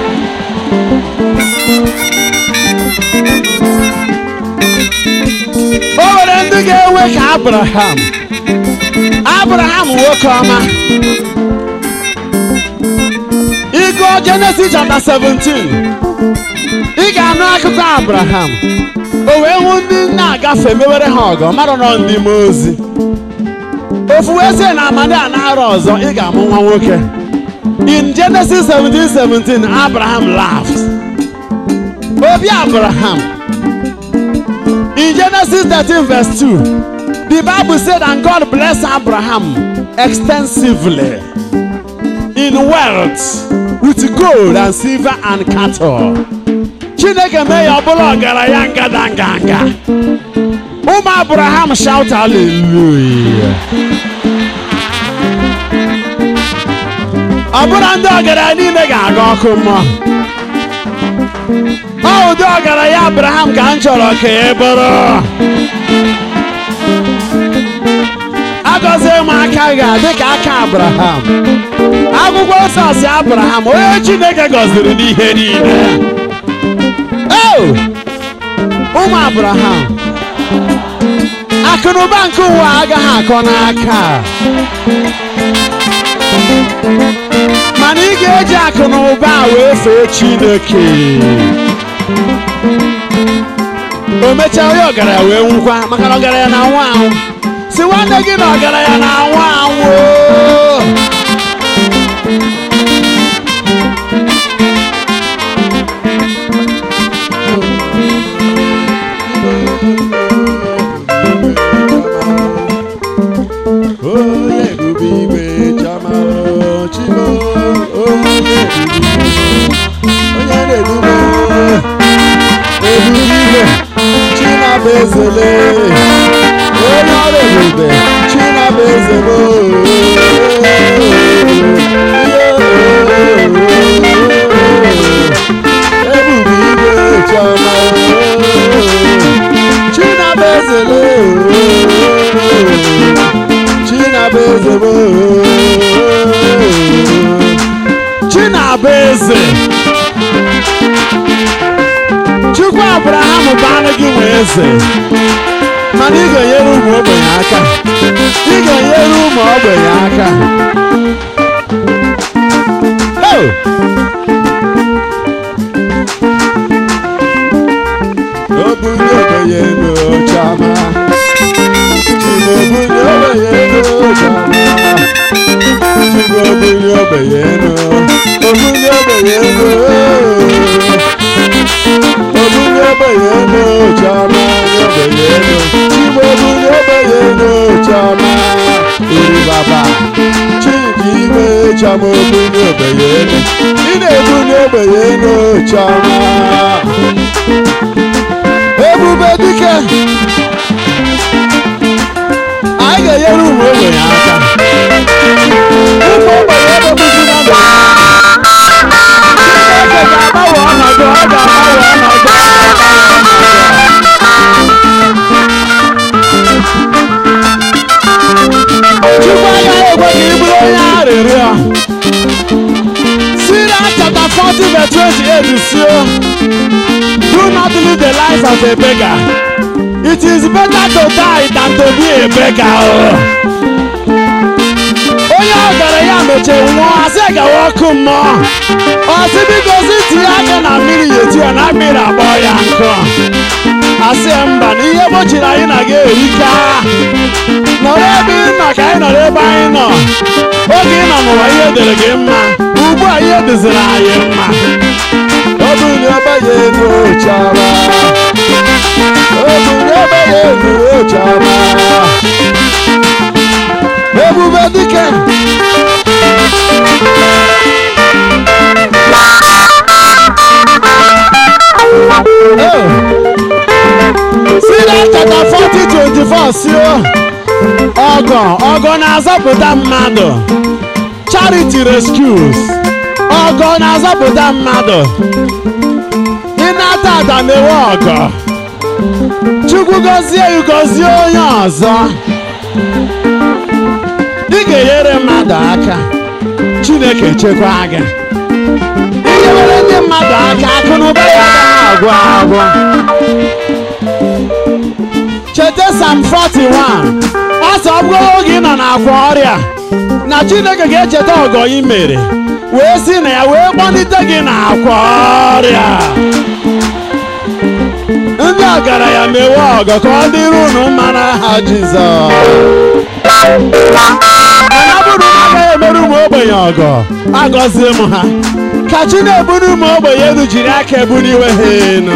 o nwere ndị ga-enwe ka abraham abraham nwoke ọma ịgụọ jenesis chapter 17 ị ga-anụ akụkọ abraham o wee hụ ndị na-agafe mewere ha ọgọ mmadụ nọ ndị mmụọ ozi ofu wee sị na amadi a na-arọ ọzọ ị ga-amụ nwa nwoke in genesis 17 17 abraham laughed obi abraham In Genesis 13, verse 2, the Bible said, And God blessed Abraham extensively in wealth with gold and silver and cattle. Chineke mee ya ọbụla ọgaranya ngada nganga. Ụmụ Abraham shout hallelujah. Ọ bụrụ ndị ọgaranya niile ga-aga ọkụ mmụọ. ọ ụdị ọgaranya abraham ka m chọrọ ka ị bụrụ agọzie m aka gị dị ka aka abraham akwụkwọ nsọ si abraham onye chineke gọziri n'ihe niile o ụmụ abraham akụnụba nke ụwa agaghị akọ n'aka mana ị ga-eji akụ na ụba a wee fee chineke o mechaa onye ọgaranya wee nwụkwa maka na ọgaranya na-anwụ anwụ si nwanne gị na ọgaranya na-anwụ anwụ onye ebube igwe chama chimo onye ebube onye na-edube ebube igwe chinaba ezele onye ọrụ ebube chinaba ezele ebube igwe chama chinaba ezele chinaba ezele chinaba eze chukwu abraham bụ anụ gị nwe eze mana ị ga-enyere ụmụ ogbenye aka ị ga-enyere ụmụ ogbenye aka Oh! obunye ogbenye n'ochama chima obunye ogbenye n'ochama chima obunye ogbenye n'o obunye ogbenye n'o obunye ogbenye n'ochama ogbenye n'o chima obunye ogbenye n'ochama iri baba chidi ime chama obunye ogbenye n'o ị na-ebunye ogbenye n'ochama ebube dike anyị ga-enyere ụmụ ogbenye aka ụmụ ogbenye emebuzi na ndụ Chineke ga-agbanwe ọnọdụ ọ ga-agbanwe ọnọdụ Chukwu agaghị ekwe ka ị bụrụ onye arịrịọ Sirach chapter 40 verse 28 sio Do not live the life of a beggar. It is better to die than to be a beggar. oh. Onye ọgaranya mechiri nwụọ asị gawa ọkụ mmụọ. Ọsị biko si tinye aka na mmiri ya eti ya na mmiri agbọ ya nkụ. asị ya mba na ihe gbochiri anyị na ga erika nọrọ ebe ị nọ ka anyị nọrọ ebe anyị nọ oge ị nọ n'ụwa ihe dịrị gị mma ugbu a ihe dịziri anyị mma ọ bụ na ebe ya elu chọrọ ọ bụ na ebe ya elu chọrọ ebube dike si na chapter 40 24 si ọgọ ọgọ na-azọpụta mmadụ charity rescues ọgọ na-azọpụta mmadụ ịnata ada mewe ọgọ chukwu gọzie ya gọzie onye ọzọ ị ga-enyere mmadụ aka chineke chekwa gị inyewere ndị mmadụ aka akụ na ụba ya agaghị agwụ agwụ cheta sam 41 ọ sọ ọ bụrụ oge ị nọ n'akwa ọrịa na chineke ga-echeta ọgọ ị mere wee si na ya wee kpọlite gị n'akwa ọrịa ndị ọgaranya mewe ọgọ ka ọ dịrị unu mma n'aha jizọs mana ọ bụrụ na agaghị emere ụmụ ogbenye ọgọ agọzie m ha ka chi na-eburu ụmụ ogbenye elu jiri aka eburu iwe ha elu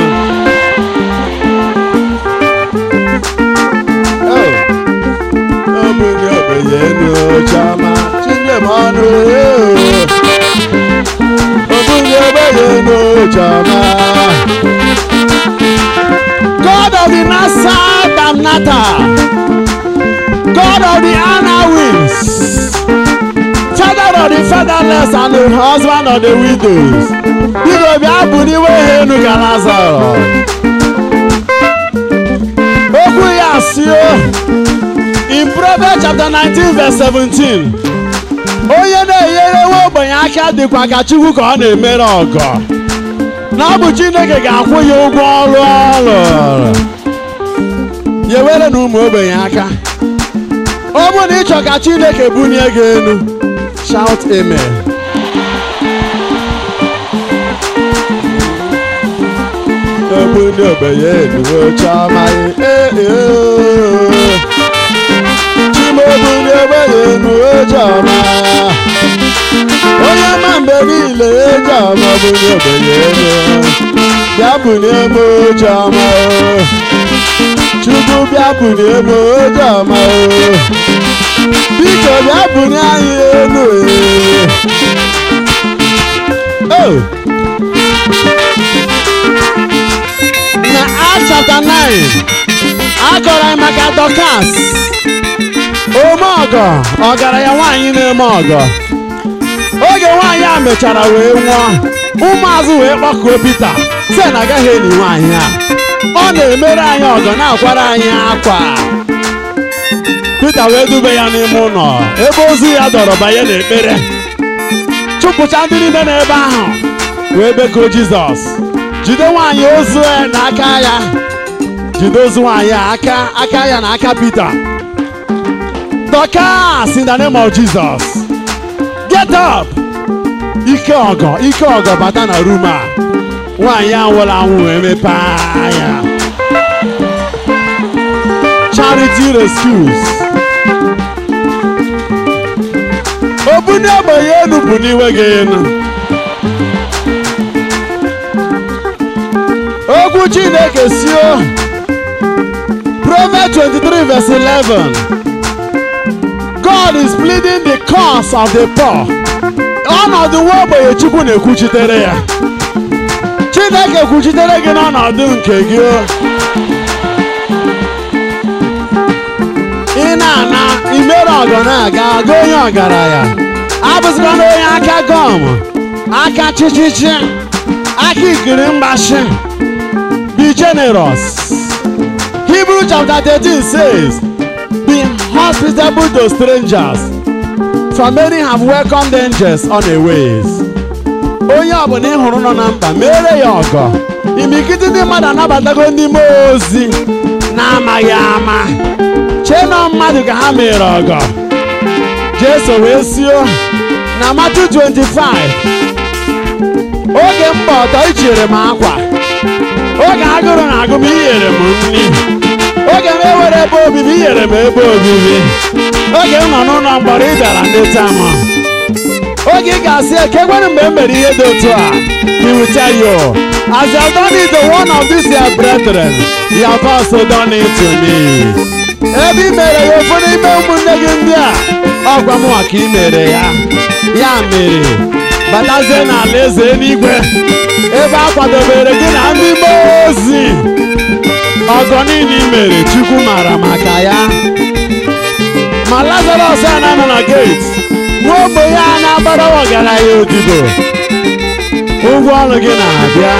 obunye ogbenye elu chama chinye m ọnụ obunye ogbenye elu chama God of the Nasa Damnata God of the Anawins Father of the fatherless and the husband of the widows biko bịa buliwe ha enu ka Lazarus okwu ya si in Proverbs chapter 19 verse 17 onye na-enyere nwa ogbenye aka dịkwa ka Chukwu ka ọ na-emere ọgọ na ọ bụ Chineke ga-akwụ ya ụgwọ ọrụ ọrụ ya ewere na ụmụ ogbenye aka ọ bụrụ na ị chọ ka Chineke bunie gị elu shout amen ebuni ogbenye elu chiọma ee chimobuni ogbenye elu chiọma onye ma mgbe niile chiọma buni ogbenye elu bịa bunie m chiọma chukwu bịa bunie m chiọma biko bịa bunie anyị elu ee na Acts chapter 9 akọrọ anyị maka Dorcas ome ọgọ ọgaranya nwaanyị na-eme ọgọ oge nwaanyị a mechara wee nwụọ ụmụazụ wee kpọkuo Pita sị na agaghị eli nwaanyị a ọ na-emere anyị ọgọ na-akwara anyị akwa Pita wee dube ya n'ime ụlọ ebe ozu ya dọrọ banye n'ekpere chụpụcha ndị niile n'ebe ahụ wee bekuo Jizọs jide nwaanyị ozu n'aka ya jide ozu nwaanyị a aka aka ya na aka Pita Dorcas in the name of Jesus get up ike ọgọ ike ọgọ bata na rum a nwaanyị a nwụrụ anwụ wee mepee anya charity rescues obunye ogbenye elu bụ n'iwe gị elu okwu chineke sio Proverbs 23 verse 11 God is pleading the cause of the poor ọnọdụ nwa ogbenye chukwu na-ekwuchitere ya chineke kwuchitere gị n'ọnọdụ nke gị ị na-ana imere ọgọ na-aga aga onye ọgaranya abụzikwa na onye aka gọm aka chichichi aka ikiri mgbashi be generous Hebrew chapter 13 says be hospitable to strangers for many have welcomed angels on their ways onye ọbụla ị hụrụ nọ na mkpa mere ya ọgọ imikiti ndị mmadụ anabatago ndị mmụọ ozi na-amaghị ama chee na mmadụ ka ha mere ọgọ jeso wee sio na Matthew 25 oge mba ọtọ ichere m akwa oge agụrụ na agụ m inyere m nri oge m ewere ebe obibi inyere m ebe obibi oge m nọ n'ụlọ mgbọrọ ị bịara ndeta m oge ị ga-asị ekegwere mgbe m mere ihe dị otu a he will tell you as you have done it to one of these your brethren you have also done it to me ebe i mere ya ofu n'ime ụmụnne gị ndị a ọgwa m ka i mere ya ya mere batazie n'ala eze eluigwe ebe a kwadobere gị na ndị mmụọ ozi ọgọ niile i mere chukwu mara maka ya ma lazarus a na-anọ na gate nwa ogbenye a na-agbara ọgaranya odibo ụgwọ ọrụ gị na-abịa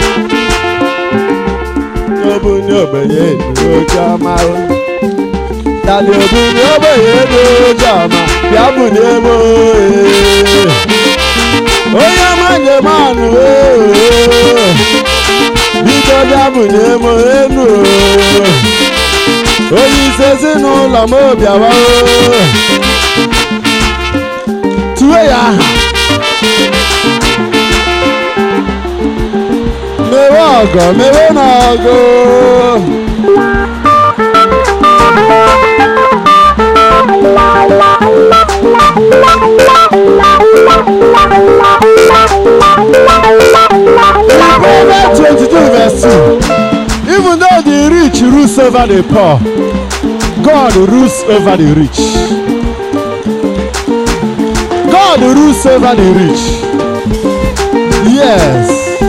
obunye ogbenye oche ọma dali obunye ogbenye oche ọma bịa bunye m onye ọma njem anụ biko bịa bunye m enu onye isi ezinụlọ m bịawa tue ya aha mewe ọgọ mewe n'ọgụ Proverbs 22 verse 2 Even though the rich rules over the poor, God rules over the rich. God rules over the rich. Yes.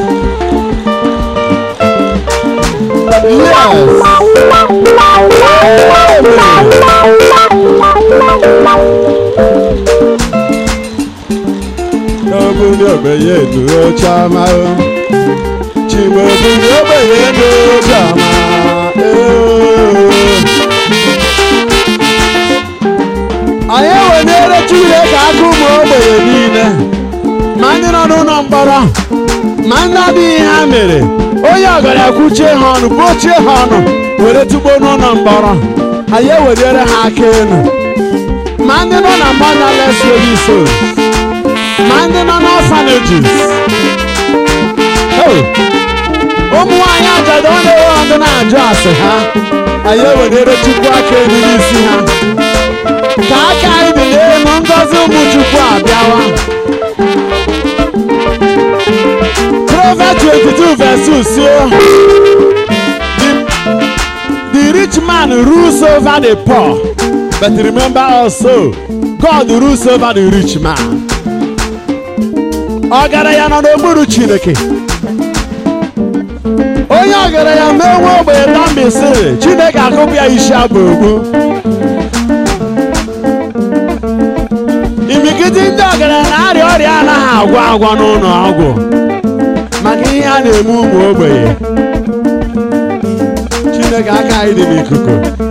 N'obodo ogbenye duro chama o. Chimaobodo ogbenye duro chama o. Anyị eweliere Chineke aka ụmụ ogbenye niile ma ndị nọ n'ụlọ mkpọrọ ma ndị adịghị ihe ha mere onye ọgaranya kwuchie ha ọnụ kpochie ha ọnụ were tugbo n'ụlọ mkpọrọ anyị eweliere ha aka elu ma ndị nọ na motherless services ma ndị nọ n'orphanages Hey! ụmụ nwaanyị ajadu ọ na-ewe ọdụ na-ajụ asị ha anyị eweliere chukwu aka elu n'isi ha ka aka anyị dị n'elu ngọzi ụmụ chukwu abịawa Proverbs 22 verse 2 so the, the rich man rules over the poor but remember also God rules over the rich man ọgaranya nọ n'okpuru Chineke onye ọgaranya mee nwa ogbenye tambisiri Chineke akụpụ ya isi abụ ogbu imikiti ndị ọgaranya na-arịa ọrịa anaghị agwọ agwọ n'ụlọ ọgwụ maka ihe a na-eme ụmụ ogbenye chineke aka anyị dị n'ikuku